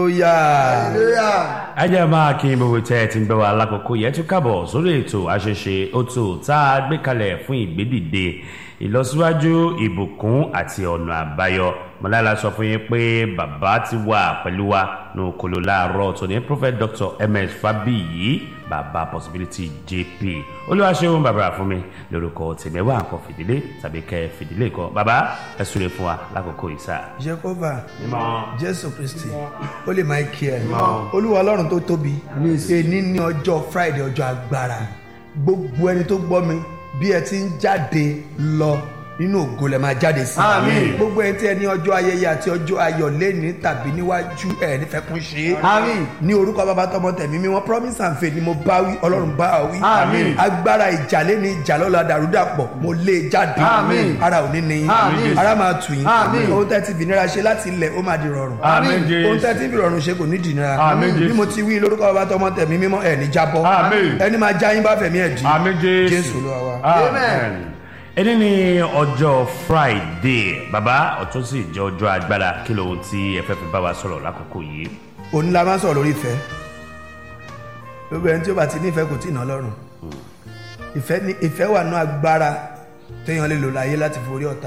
hallelujah. hallelujah. ẹ jẹ́ máa kí gbogbo tẹ́ ẹ ti ń bẹ wá lákòókò yẹn tún kábọ̀ sórí ètò àṣeṣe òtò tá a gbé kalẹ̀ fún ìgbédìde ìlọsíwájú ìbùkún àti ọ̀nà àbáyọ mọ̀lára sọ fún yín pé bàbá ti wà pẹ̀lú wa ní okòló láàárọ̀ tó ní prophet dr ms fabiyi bàbá possibility jp olúwaṣẹ́wọ̀n bàbá fún mi lórúkọ tèmẹ́wà nǹkan fìdílé tàbí kẹ́ fìdílé kan bàbá ẹ súre fún wa lákòókò yìí sáà. jehova mímọ́ jésù kristi ó lè máa kí ẹ olúwa ọlọ́run tó tóbi èní ní ọjọ́ friday ọjọ́ agbára gbogbo ẹni tó gbọ́ mi bí ẹ ti ń jáde lọ nínú ògo lẹ máa jáde sí Àmín. gbogbo ẹni tí ẹ ní ọjọ́ ayẹyẹ àti ọjọ́ ayọ̀ lẹ́ni tàbí níwájú ẹ nífẹ̀ẹ́ kún ṣe é Àmín. ní orúkọ bàbá tọmọ tẹ̀mí mímọ́ promise and faith ni mo bá wí ọlọ́run bá wí Àmín. agbára ìjà lẹ́ni ìjà lọ́la dàrúdàpọ̀ mo lé e jáde Àmín. ara ò ní ní Àmín. yín ara máa tù yín Àmín. ohun tẹ́ ti fìnira ṣe láti ilẹ̀ ó máa di rọrùn Àmín Jésù. ohun tẹ́ tí fi rọrùn ṣe kò ní dìnnira Àmín Jésù. bí mo ti wí lórúkọ bàbá tọmọ tẹ̀mí mímọ́ ẹ̀ ní jábọ́ Àmín. ẹni máa já yín bá fẹ̀mí ẹ̀ dì àmì jésù jésù ló wà wá. amen. ẹni ní ọjọ́ friday bàbá ọ̀tún sì jẹ́ ọjọ́ agbára kí lóhun tí ẹ fẹ́ fi bá wa sọ̀rọ̀ lákòókò yìí. òní la máa ń sọ̀rọ̀ lórí ìfẹ́ gbogbo ẹni tí ó bá ti nífẹ̀ẹ́ kò tí ì ná lọ́rùn ìfẹ́ ní ìfẹ́ wà nú agbára téèyàn lè lò láyé láti forí ọ̀tá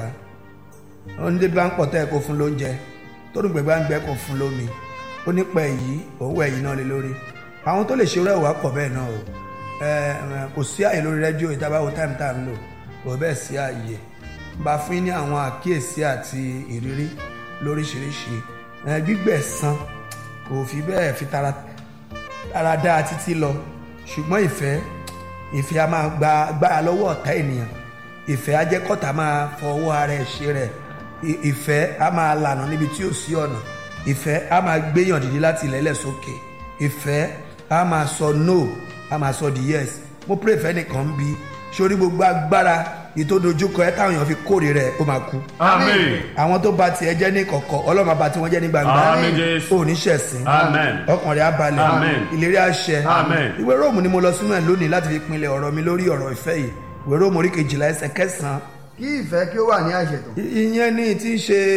onídé bá ń pọ̀ tẹ́ ẹ kó fún lóúnjẹ tó dùn gbẹ̀gbẹ́ ń gbẹ́ kó fún lómi ó nípa èyí òun ẹ̀yìn náà lé lórí àwọn tó lè ṣe irú ẹ̀wà pọ̀ bẹ́ẹ̀ náà o ẹ ẹ, kò sí àyè lórí rédíò ìtabáwo táìmù tá à ń lò kò bẹ́ẹ̀ sí àyè bá fún yín ní àwọn àkíyèsí àti ìrírí lóríṣiríṣi ẹ, gbígbẹ̀san kò fi bẹ́ẹ̀ fi tara tara dáa títí lọ ṣùgbọ́n ìfẹ́ ìfẹ́ a máa gba agbára lọ́wọ́ ọ̀tá ènìyàn ìfẹ́ á jẹ́ kọ́tà máa fọwọ́ ara ẹ̀ ṣe rẹ̀ I- ìfẹ́ á máa lànà níbi tí ò sí ọ̀nà ìfẹ́ á máa gbéyàn dìde láti ilẹ̀lẹ̀ sókè ìfẹ́ á máa sọ no á máa sọ di yes mo pray ìfẹ́ nìkan ń bi sórí gbogbo agbára ìtòdójúkọ ẹ táwọn èèyàn fi kórè rẹ̀ ó máa kú amen. àwọn tó ba tiẹ̀ jẹ́ ní kọ̀kọ̀ ọlọ́run àbá tí wọ́n jẹ́ ní gbangba Àmín Jésù. ò ní ṣẹ̀sìn Amen. ọkàn rẹ̀ á balẹ̀ Amen. ìlérí àṣẹ Amen. ìwé róòmù ni mo lọ sínú ẹ̀ lónìí láti fi pinlẹ̀ ọ̀rọ̀ mi lórí ọ̀rọ̀ ìfẹ́ yìí ìwé róòmù orí kejìlá ẹsẹ̀ kẹsàn-án kí ìfẹ́ kí ó wà ní àìṣètò. I- ìyẹn ní tí ń ṣe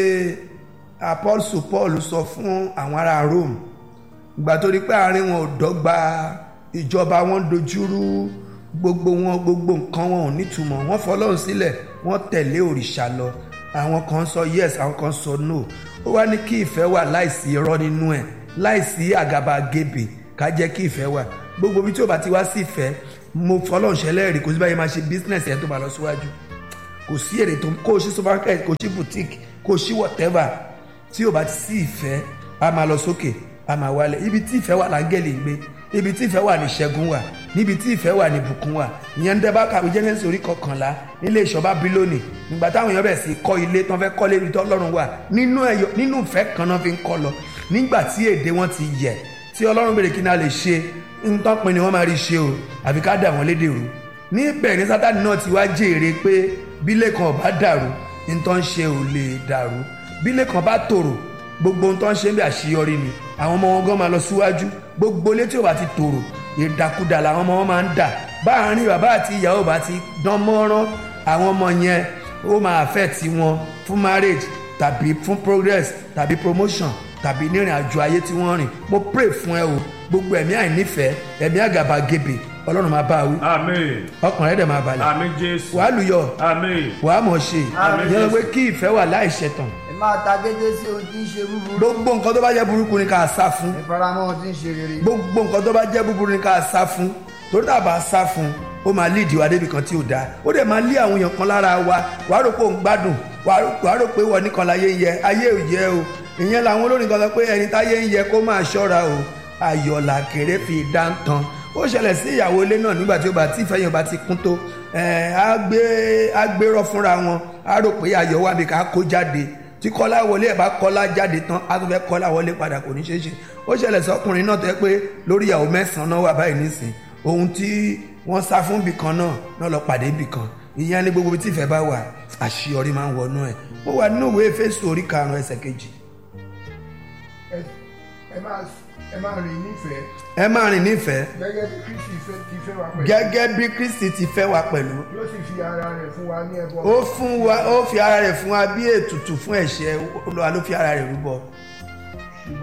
apọ́sù paul sọ fún àwọn ará rome ìgbà tó rí pé àárín wọn ò dọ́gba ìjọba wọn dojúrú gbogbo wọn gbogbo nǹkan wọn ò nítumọ̀ wọ́n fọlọ́run sílẹ̀ wọ́n tẹ̀lé òrìṣà lọ àwọn kan sọ yes àwọn kan sọ no ó wá ní kí ìfẹ́ wà láìsí irọ́ nínú ẹ̀ láìsí àgàbàgebè ká jẹ́ kí ìfẹ́ wà gbogbo ibi tí ò bá ti wá sí ìfẹ́ mo fọlọ́run ṣẹlẹ́rìí kò sí báyìí máa ṣe business ẹ̀ tó máa lọ síwájú kò sí èrè tó kó o ṣí supermarket kó o ṣí boutique kó o ṣí whatever tí o bá ti sí ìfẹ́ a máa lọ sókè a máa wálẹ̀ ibi tí ìfẹ́ wà láńgẹ́lì ń gbé ibi tí ìfẹ́ wà ní ṣẹ́gun wà níbi tí ìfẹ́ wà ní bùkún wà ìyẹn ń dẹ́bà kàwé genesis orí kọkànlá nílé ìṣọba bílónì nígbà táwọn èèyàn bẹ̀rẹ̀ sí kọ́ ilé tí wọ́n fẹ́ kọ́lé ibi tí ọlọ́run wà nínú ẹ̀yọ nínú ìfẹ́ kan náà fi ń kọ́ lọ nígbà tí èdè wọn ti yẹ tí ọlọ́run bèrè kí náà lè ṣe nǹkan pin ni wọ́n máa rí ṣe o àfi ká dà wọ́n lédè rú níbẹ̀ ní sátani náà ti wá jèrè pé bílẹ̀ kan ò bá dàrú nǹkan ṣe ò lè dàrú bílẹ̀ kan bá tòrò gbogbo ohun tó ń ṣe ń bẹ àṣeyọrí ni àwọn ọmọ wọn gan máa lọ síwájú gbogbo létí ò bá ti tòrò ìdàkudà làwọn ọmọ wọn máa ń dà báàrin bàbá àti ìyàwó bá ti dán mọ́rán àwọn ọmọ yẹn ó máa affect wọn fún marriage tàbí fún progress tàbí promotion tàbí nírìn àjò ayé tí wọ́n rìn mo pray fún ẹ o gbogbo ẹ̀mí àìnífẹ̀ẹ́ ẹ̀mí àgàbàgebè ọlọ́run máa bá a wí amen. ọkàn rẹ̀ dẹ̀ máa balẹ̀ amen jésù. wàá lùyọ̀ amen. wàá mọ̀ ṣe Àmín. yẹn pé kí ìfẹ́ wà láìṣẹ̀tàn ẹ máa ta gédé sí ohun tí ń ṣe búburú. gbogbo nǹkan tó bá jẹ́ burúkú ni ká sá fún ẹ faramọ́ ohun tí ń ṣe rere. gbogbo nǹkan tó bá jẹ́ búburú ni ká sá fún torí tá a bá sá fún ó máa líìdì wa débi kan tí ò dáa ó dẹ̀ máa lé àwọn èèyàn kan lára wa wàá rò pé òun gbádùn wàá rò- wàá rò pé wọ́n nìkan láyé ń yẹ ayé ò yẹ o ìyẹn làwọn olórin kan sọ pé ẹni táyé ń yẹ kó máa ṣọ́ra o ayọ̀là kéré fi dáńtàn ó ṣẹlẹ̀ sí ìyàwó ilé náà nígbà tí ó bá tí ìfẹ́ yẹn bá ti kún tó ẹ̀ á gbé á gbérọ́ fúnra wọn á rò pé ayọ̀ wà bí ká kó jáde tí kọ́lá wọlé ẹ̀ bá kọ́lá jáde tán á tún fẹ́ kọ́lá wọlé padà kò ní ṣeé ṣe ó ṣẹlẹ̀ sọkùnrin náà tẹ́ pé lórí ìyàwó mẹ́sàn-án náà wà báyìí nísìn ohun tí wọ́n sá fún ibì kan náà náà lọ pàdé ibì kan ìyẹn ní gbogbo ibi tí ìfẹ́ bá wà àṣeyọrí máa ń wọnú ẹ̀ mo wà nínú ìwé Éfésù orí karùn-ún ẹsẹ̀ kejì ẹ ẹ máa ẹ máa rìn nífẹ̀ẹ́ ẹ máa rìn nífẹ̀ẹ́ gẹ́gẹ́ bí kristi fẹ́ ti fẹ́ wa pẹ̀lú gẹ́gẹ́ bí Kristi ti fẹ́ wa pẹ̀lú yóò sì fi ara rẹ̀ fún wa ní ẹbọ ó fún wa ó fi ara rẹ̀ fún wa bí ètùtù fún ẹ̀ṣẹ̀ Olúwa ló fi ara rẹ̀ rúbọ ṣùgbọ́n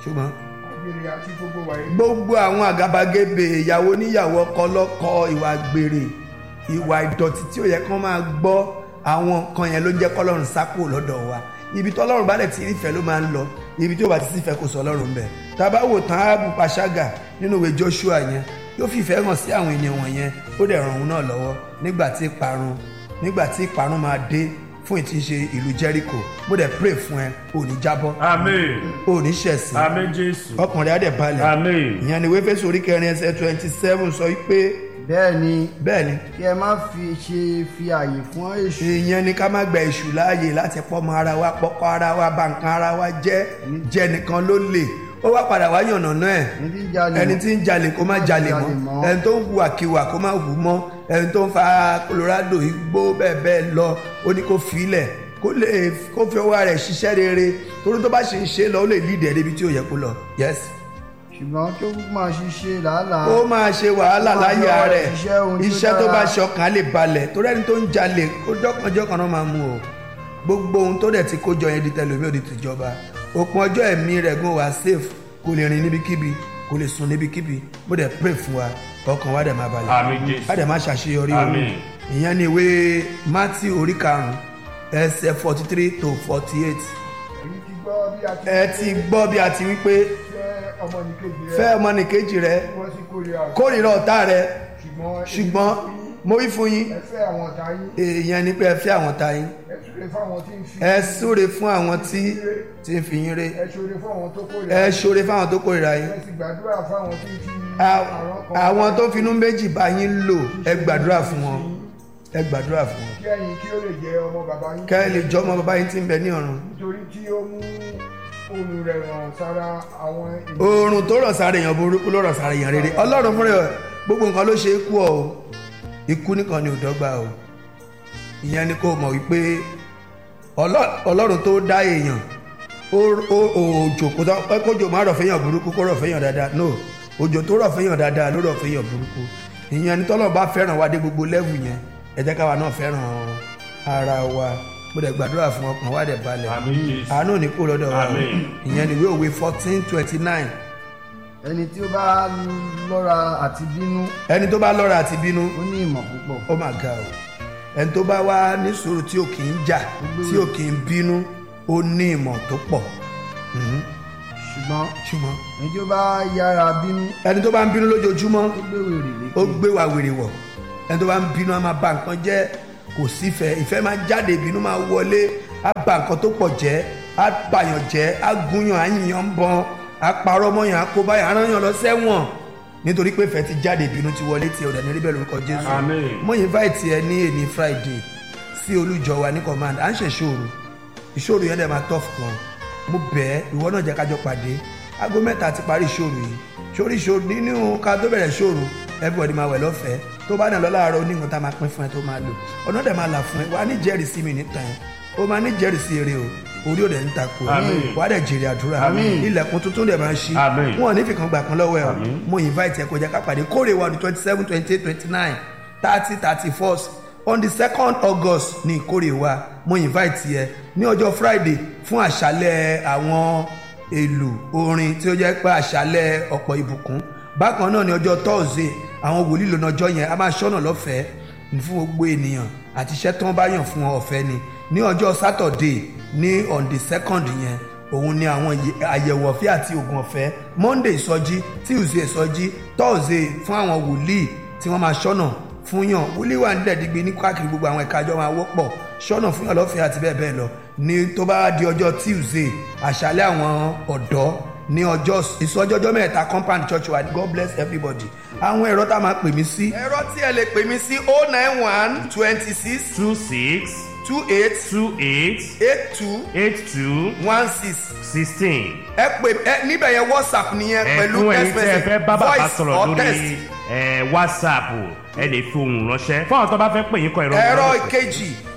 ṣùgbọ́n àgbèrè àti gbogbo wàyí. gbogbo àwọn àgàbàgebè ìyàwó níyàwó ọkọ lọ́kọ ìwà gbèrè ìwà ìdọ̀tí tí ó yẹ kán máa gbọ́ àwọn nǹkan yẹn ló ń jẹ́ kọ́lọ́run sápò lọ́dọ̀ wa ibi tí ọlọ́run bá dẹ̀ ti rí ìfẹ́ ló máa ń lọ ibi tí ó bá ti sífẹ́ kò sọ ọlọ́run bẹ̀ tá a bá wò tán áàbù pàṣágà nínú ìwé joshua yẹn yóò fi ìfẹ́ hàn sí àwọn ènìyàn wọ̀nyẹn ó dẹ̀ ràn òun náà lọ́wọ́ nígbà tí ìparun nígbà tí ìparun máa dé fún ìtìṣe ìlú jericho mo dẹ̀ pray fún ẹ ò ní jábọ́ amen ò ní ṣẹ̀sìn amen jésù ọkàn rẹ̀ á dẹ̀ balẹ̀ amen ìyẹn ni wéfésù orí kẹrin ẹsẹ twenty seven sọ pé bẹ́ẹ̀ ni bẹ́ẹ̀ ni kí ẹ má fi ṣe fi àyè fún èṣù ìyẹn ni ká má gba èṣù láàyè láti pọ́mọ ara wa pọ́kọ́ ara wa bà nǹkan ara wa jẹ́ jẹ́ nìkan ló lè ó wá padà wá yànnà náà ẹ̀ ẹni tí ń jalè ẹni tí ń jalè kó má jalè mọ́ ẹni tó ń hu àkiwà kó má hù mọ́ ẹni tó ń fa colorado igbó bẹ́ẹ̀ bẹ́ẹ̀ lọ ó ní kó filẹ̀ kó lè kó fi ọwọ́ rẹ̀ ṣiṣẹ́ rere torí tó bá ṣe ń ṣe lọ ó lè lead ẹ̀ débi tí ó yẹ kó lọ yes ṣùgbọ́n kí ó máa ṣiṣẹ́ làálàá ó máa ṣe wàhálà Ó máa láyé yọ rẹ̀ iṣẹ́ ohun tí ó iṣẹ́ tó dára. bá ṣọkàn á lè balẹ̀ torí ẹni tó ń jalè ó jọ́kànjọ́kàn náà máa mú o gbogbo ohun tó dẹ̀ ti kó jọ yẹn di tẹlomi ò di tìjọba òpin ọjọ́ ẹ̀mí rẹ̀ gún wa safe kò lè rìn níbikíbi kò lè sùn níbikíbi mo dẹ̀ pray fún wa ọkàn wa dẹ̀ máa balẹ̀ Àmín, Jésù. a dẹ̀ máa ṣàṣeyọrí o Àmín. ìyẹn ni ìwé Matthew orí karùn-ún ẹsẹ̀ forty three to forty eight èyí ti gbọ́ bí a ti ẹ ti gbọ́ bí a ti wí pé fẹ́ ọmọnìkejì rẹ fẹ́ ọmọnìkejì rẹ wọ́n sì kórìíra rẹ̀. kórìíra ọ̀tá rẹ ṣùgbọ́n èyí ṣùgbọ́n ti fi mo wí fún yín ẹ fẹ́ àwọn ọ̀tá yín èèyàn ni pé ẹ fẹ́ àwọn ta yín ẹ súre fáwọn tí ń fi ẹ súre fún àwọn tí tí ń fi yín ré ẹ ṣoore fáwọn tó kórìíra ẹ ṣoore fáwọn tó kórìíra yín ẹ sì gbàdúrà fáwọn tí ń fi À- àrùn kan àwọn tó finú méjì bá yín lò ẹ gbàdúrà fún wọn ẹ gbàdúrà fún wọn kí ẹ̀yin kí ó lè jẹ ọmọ bàbá yín kẹ́ ẹ lè jọ ọmọ bàbá yín tí ń bẹ ní ọ̀run nítorí tí ó mú oòrùn rẹ̀ ràn sára àwọn ènìyàn oòrùn tó rọ̀ sára èèyàn burúkú ló rọ̀ sára èèyàn rere ọlọ́run fúnra ẹ̀ gbogbo nǹkan ló ṣe é kú ọ o ikú nìkan ni ò dọ́gba o ìyẹn ni kò mọ̀ wípé Ọlọ́- ọlọ́run tó dá èèyàn ó- ó- òjò kó tó pé kójò má rọ̀ fẹ́yàn burúkú kó rọ̀ fẹ́yàn dáadáa no òjò tó rọ̀ fẹ́yàn dáadáa ló rọ̀ fẹ́yàn burúkú ìyẹn ni tọ́lọ́ bá fẹ́ràn wa dé gbogbo lẹ́vù yẹn ẹ jẹ́ káwa náà fẹ́ràn ara wa mo dẹ̀ gbàdúrà fún ọkàn wa dẹ̀ balẹ̀ amen jésù àánú ò ní kó lọ́dọ̀ wa Àmín. ìyẹn ni ìwé òwe fourteen twenty nine ẹni tí ó bá lọ́ra àti bínú ẹni tó bá lọ́ra àti bínú ó ní ìmọ̀ púpọ̀ ó mà ga o ẹni tó bá wá ní sùúrù tí ò kì í jà tí ò kì í bínú ó ní ìmọ̀ tó pọ̀ Mhm. ṣùgbọ́n ṣùgbọ́n ẹni tí ó bá yára bínú ẹni tó bá ń bínú lójoojúmọ́ ó gbé wèrè lékè ó gbé wa wèrè wọ̀ ẹni tó bá ń bínú á máa ba nǹkan jẹ́ kò sífẹ̀ẹ́ ìfẹ́ máa jáde ìbínú máa wọlé á ba nǹkan tó pọ̀ jẹ́ á bàyàn jẹ́ á gúnyàn á yìnyàn ń bọ́n á parọ́ mọ́yàn á kó báyàn á rán yàn lọ sẹ́wọ̀n nítorí pé ìfẹ́ ti jáde ìbínú ti wọlé tí ọ̀dẹ̀ ní rí bẹ́ẹ̀ lórúkọ Jésù Àmín. mo invite ẹ ní èní Friday sí olújọ wa ní command à ń ṣe ìṣòro ìṣòro yẹn dẹ̀ máa tough gan mo bẹ̀ ẹ́ ìwọ náà jẹ́ kájọ pàdé aago mẹ́ta ti parí ìṣòro yìí sórí ìṣòro nínú ká tó bẹ̀rẹ̀ ìṣòro everybody máa wẹ̀ lọ́fẹ̀ẹ́ tó bá nà lọ láàárọ̀ onígun tá a máa pín fún ẹ tó máa lò ọ̀nà dẹ̀ máa là fún ẹ wà á ní jẹ́rìí sí mi níta ẹ o máa ní jẹ́rìí sí eré o orí ò dẹ̀ ń takò Àmín. wà á dẹ̀ jèrè àdúrà Àmín. ilẹ̀kùn tuntun dẹ̀ máa ṣí Àmín. wọn ò ní fìkan gbà kan lọ́wọ́ ẹ o Àmín. mo invite ẹ kó jẹ́ ká pàdé kórè wa ní twenty seven twenty eight twenty nine thirty thirty first on the second august ní ìkórè wa mo invite ẹ ní ọjọ́ friday fún àṣálẹ̀ àwọn èlò orin tí ó jẹ́ pé àṣálẹ̀ ọ̀pọ̀ ìbùkún bákan náà ní ọjọ́ thursday àwọn wòlíì lónà ọjọ́ yẹn a máa ṣọ́nà lọ́fẹ̀ẹ́ fún gbogbo ènìyàn àti iṣẹ́ tí wọ́n bá yàn fún wọn ọ̀fẹ́ ni ní ọjọ́ saturday ní on the second yẹn òun ni àwọn ìyẹ- àyẹ̀wò ọ̀fẹ́ àti oògùn ọ̀fẹ́ monday ìsọjí tuesday ìsọjí thursday fún àwọn wòlíì tí wọ́n máa ṣọ́nà fún yàn wòlíì wà nílẹ̀ dígbé ní káàkiri gbogbo àwọn ẹ̀ka àjọ máa wọ́pọ̀ ṣọ́nà fún yàn lọ́fẹ̀ẹ́ àti bẹ́ẹ̀ bẹ́ẹ̀ lọ ní tó bá di ọjọ́ tuesday àṣálẹ́ àwọn ọ̀dọ́ ní ọjọ́ ìsọjí ọjọ́ mẹ́ta compound church wa god bless everybody àwọn ẹ̀rọ tá a máa pè mí sí. ẹ̀rọ tí ẹ lè pè mí sí oh nine one twenty six two six two eight two eight eight two eight two one six sixteen. ẹ pè ẹ níbẹ̀ yẹn whatsapp nìyẹn pẹ̀lú ẹ̀fún ẹ̀yin text tí ẹ message fẹ́ bá bàbá voice sọ̀rọ̀ or lórí text. ẹ̀, whatsapp ẹ lè fi ohùn ránṣẹ́ fún àwọn tó bá fẹ́ pè yín kọ ẹ̀rọ ẹ̀rọ ìbánisọ̀rọ̀. ìkejì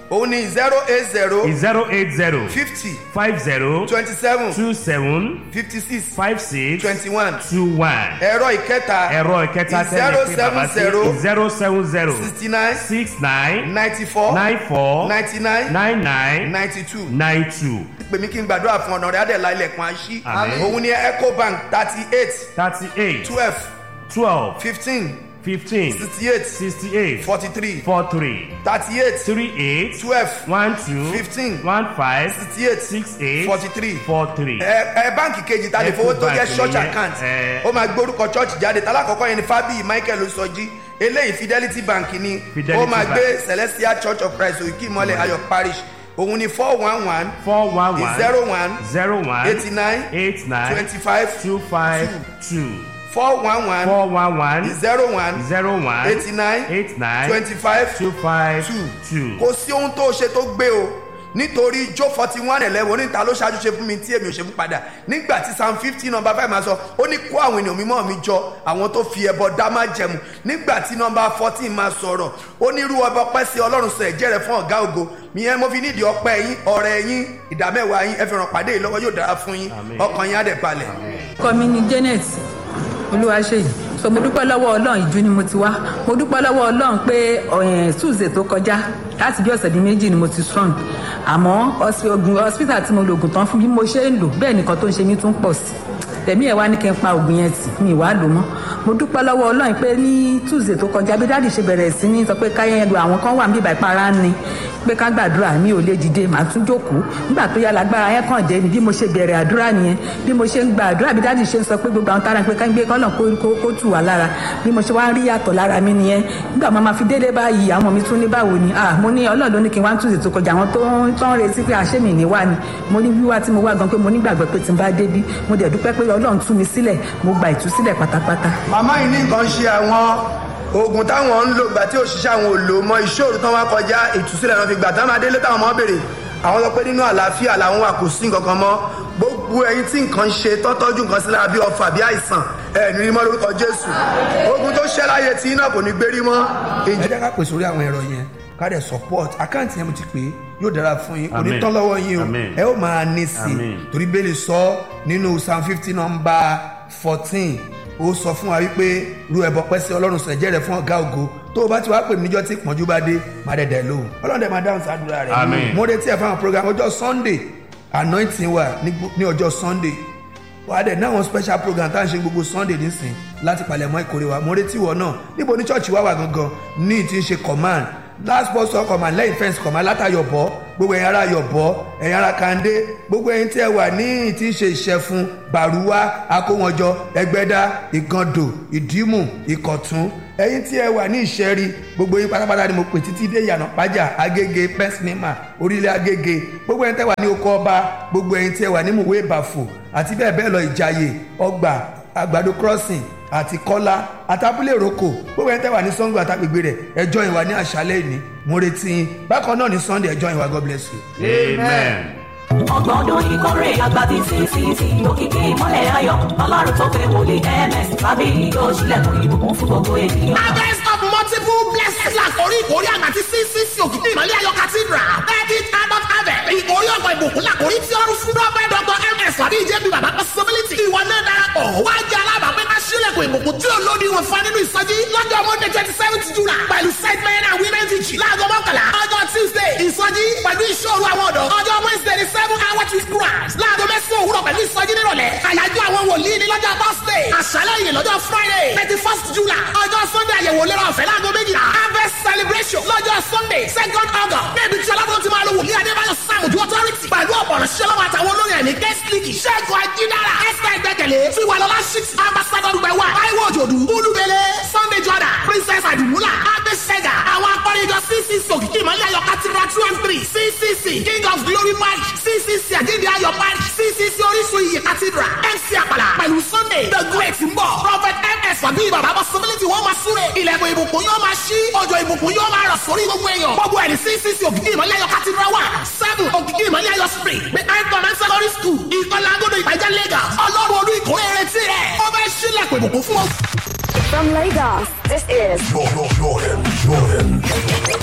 òun ni zero eight zero zero eight zero fifty five zero twenty seven two seven fifty six five six twenty one two one. ẹ̀rọ ìkẹta ẹ̀rọ ìkẹta zero tẹ́lẹ̀ pé bàbá seven zero sí zero seven zero sixty nine six nine ninety four nine four ninety nine nine nine ninety two nine two pèmí kí n gbàdúrà fún ọ̀nà rẹ̀ adẹ̀lá ilẹ̀kùn àṣì Àmín. òun ni ecobank thirty eight thirty eight twelve twelve fifteen fifteen sixty eight sixty eight forty three four three thirty eight three eight twelve one two Fifteen. one five sixty eight six eight forty three four three. ẹ ẹ báǹkì kejì ta lè fowó tó jẹ Ecobank church nìyẹn, account ẹ. ó máa gbórúkọ church jáde tálákọ̀ọ́kọ́ yẹn ni fábíyì michael sọjí eléyìí fidelity bank ni Fidelity ó máa Bank. gbé celestial church of christ òkè ìmọ̀lẹ̀ ayọ̀ parish òun ni four one one four one one zero one zero one eighty nine eight nine twenty five two five two four one one four one one zero one zero one eighty nine eight nine twenty five two five two two. kò sí ohun tó ṣe tó gbé o nítorí jó forty one eleven oníta ló ṣáájú ṣe fún mi tí èmi ò ṣe fún padà nígbà tí psalm fifty number five máa sọ ó ní kó àwọn ènìyàn mímọ́ mi jọ àwọn tó fi ẹbọ dá má jẹmu nígbà tí number fourteen máa sọ̀rọ̀ ó ní irú ọba ọpẹ́ sí ọlọ́run sọ ẹ̀jẹ̀ rẹ̀ fún ọ̀gá ògo ìyẹn mo fi nídìí ọpẹ́ yín ọ̀rẹ́ yín ìdámẹ́wàá yín ẹ fi ràn pàdé yìí lọ́wọ́ yóò dára fún yín Àmín. ọkàn yín á dẹ̀ balẹ̀. orúkọ mi ni janet olúwaṣeyì so mo dúpẹ́ lọ́wọ́ ọlọ́run ìjú ni mo ti wá mo dúpẹ́ lọ́wọ́ ọlọ́run pé ọ̀yàn tuesday tó kọjá láti bí ọ̀sẹ̀ bíi méjì ni mo ti strong àmọ́ hospi- oògùn hospital tí mo lo oògùn tán fún bí mo ṣe ń lò bẹ́ẹ̀ nìkan tó ń ṣe mí tún pọ̀ sí tẹ̀mí ẹ̀ wá ní kí n pa oògùn yẹn tì mi ìwà lò mọ́ mo dúpẹ́ lọ́wọ́ ọlọ́run pé ní tuesday tó kọjá bí dáàdì ṣe bẹ̀rẹ̀ sí ní sọ pé káyẹn lu àwọn kan wà níbi ìbàpara ni pé ká gbàdúrà mi ò lè dìde màá tún jókòó nígbà tó yá lágbára yẹn kàn dé ni bí mo ṣe bẹ̀rẹ̀ àdúrà nìyẹn bí mo ṣe ń gba àdúrà bí dáàdì ṣe ń sọ pé gbogbo àwọn tára pé ká ń gbé kọ́nà kó kó- kó tù wá lára bí mo ṣe wá ń rí yàtọ̀ lára mi nìyẹn nígbà máa ma fi délé báyìí àwọn mi tún ní báwo ni ah mo ní ọlọ́run ló ní kí n wá ń túnṣe tó kọjá àwọn tó ń tó ń retí pé àṣẹ mi ní wá ni mo ní wíwá tí mo wá gan pé mo nígbàgbọ́ pé tí n bá débí mo dẹ̀ dúpẹ́ pé ọlọ́run tú mi sílẹ̀ mo gba ìtúsílẹ̀ pátápátá màmá yìí ní nǹkan ṣe àwọn oògùn táwọn ń lò gbà tí òṣìṣẹ́ àwọn ò lò mọ ìṣòro tán wá kọjá ìtúsílẹ̀ náà fi gbà táwọn adélé táwọn ọmọ béèrè àwọn sọ pé nínú àlàáfíà làwọn wà kò sí nǹkan kan mọ́ gbogbo ẹyin tí nǹkan ń ṣe tọ́tọ́jú nǹkan sí lára bí ọfà bí àìsàn ẹ ní rí mọ́ lórúkọ jésù ogun tó ṣẹ́ láyé tí iná kò ní gbérí mọ́. ẹ jẹ́ ká pèsè orí àwọn ẹ̀rọ yẹn ká dẹ̀ support àkáǹtì yẹn mo ti pè é yóò dára fún yín kò ní Amen. tán lọ́wọ́ yín o Amen. ẹ ó máa ní sí i Amen. torí bẹ́ẹ̀ lè sọ nínú psalm fifty number fourteen ó sọ fún wa wípé ru ẹbọ pẹ́ sí ọlọ́run sọ ẹ̀jẹ̀ rẹ̀ fún ọ̀gá ògo tó o bá ti wá pè mí níjọ́ tí ìpọ́njú bá dé má dẹ̀dẹ̀ lóhùn ọlọ́run dẹ̀ máa dáhùn sí àdúrà rẹ̀ Amen. mo retí ẹ̀ fáwọn program ọjọ́ sunday anointing wà ní gbó- ní ọjọ́ sunday wà á dẹ̀ ní àwọn special program tá à ń ṣe gbogbo sunday nísìn láti palẹ̀mọ́ ìkórè wa mo retí wọ náà níbo ní church wa wà gangan ní ti ń ṣe command last bus stop command lẹ́yìn fence command látàyọ̀bọ̀ gbogbo ẹ̀yin ará yọ̀bọ̀ ẹ̀yin ará kande gbogbo ẹ̀yin tí ẹ wà ní ti ń ṣe ìṣẹ̀fun bàrúwá akówọnjọ ẹgbẹ́dá ìgàndò ìdímù ìkọ̀tún ẹ̀yin tí ẹ wà ní ìṣẹ́rí gbogbo yín pátápátá ni mo pè títí dé ìyànà pájà agége pẹ́sìnímà orílẹ̀ agége gbogbo ẹ̀yin tẹ́ wà ní oko ọba gbogbo ẹ̀yin tí ẹ wà ní mùwé ìbàfò àti bẹ́ẹ̀ bẹ́ẹ̀ lọ ìjàyè ọgbà àgbàdo crossing àti kọ́lá àtàbúlé ìrókò gbogbo ẹni tẹ́ wà ní sango àtàgbègbè rẹ̀ ẹjọ́ ìwà ní àṣálẹ́ ìní mo retí yín bákan náà ní sunday ẹjọ́ ìwà god bless you. amen. ọgbọ̀n ọdún ìkórè àgbà tí ccc òkìkí ìmọ̀lẹ̀ ayọ̀ ọlọ́run tó fẹ́ wòlé ms tàbí yóò ṣílẹ̀kùn ìbùkún fún gbogbo ènìyàn. harvest of multiple blessings làkórí ìkórè àgbà tí ccc òkìkí ìmọ̀lẹ̀ ayọ̀ cathedral thirty adult harvest ìkórè ọ̀pọ̀ ìbùkún làkórí tí ọrùn fún prophet dr ms tàbí ìjẹ́bi bàbá possibility ìwọ náà darapọ̀ wá jẹ́ alábàápẹ́ ká ṣílẹ̀kùn ìbùkún tí ó lóde wọn fún nínú ìsọjí lọ́jọ́ monday twenty seventh july pẹ̀lú set men and women teaching láago mọ́kànlá ọjọ́ tuesday ìsọjí pẹ̀lú ìṣòro àwọn ọ̀dọ́ ọjọ́ wednesday ní seven hour to christ láago mẹ́sàn-án òwúrọ̀ pẹ̀lú ìsọjí nírọ̀lẹ́ àyájọ́ àwọn wòlíì ní lọ́jọ́ thursday àṣálẹ́ yìí lọ́jọ́ friday thirty first july ọjọ́ sunday àyẹ̀wò lérò ọ̀fẹ́ láago méjìlá harvest celebration lọ́jọ́ sunday second august níbi tí ọlọ́run ti máa lo wòlíì adébáyọ̀ sàmùjú authority pẹ̀lú ọ̀pọ̀rọ̀ ṣẹlẹ̀ àtàwọn olórin ẹ̀mí guest league ṣẹ́gun ajídára esther ìgbẹ́kẹ̀lé tiwalọ́lá six ambassador dùgbẹ̀wà taiwo òjòdù olúbele sunday jordan princess adumula abesega àwọn akọrinjọ ccc òkìkí ìmọ̀lẹ́ ayọ̀ cathedral two and three ccc king of glory march ccc àjíǹde ayọ̀ march ccc orísun iyì cathedral mc àpàlà pẹ̀lú sunday the great ń bọ̀ prophet ms àbí bàbá possibility wọ́n máa súre ilẹ̀kùn ìbùkún yóò máa ṣí ọjọ́ ìbùkún yóò máa rọ̀ sórí gbogbo èèyàn gbogbo ẹni ccc òkìkí ìmọ̀lẹ́ ayọ̀ cathedral one seven òkìkí ìmọ̀lẹ́ ayọ̀ spring behind command secondary school ìkọlà agodo ìpàjẹ́ lagos ọlọ́run olú ìkórè retí rẹ̀ ó fẹ́ ṣílẹ̀kùn ìbùkún fún ọ. From Lagos, this is Jordan, Jordan, Jordan.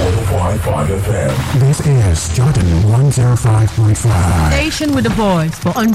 105.5 FM. This is Jordan 105.5. Station with a voice for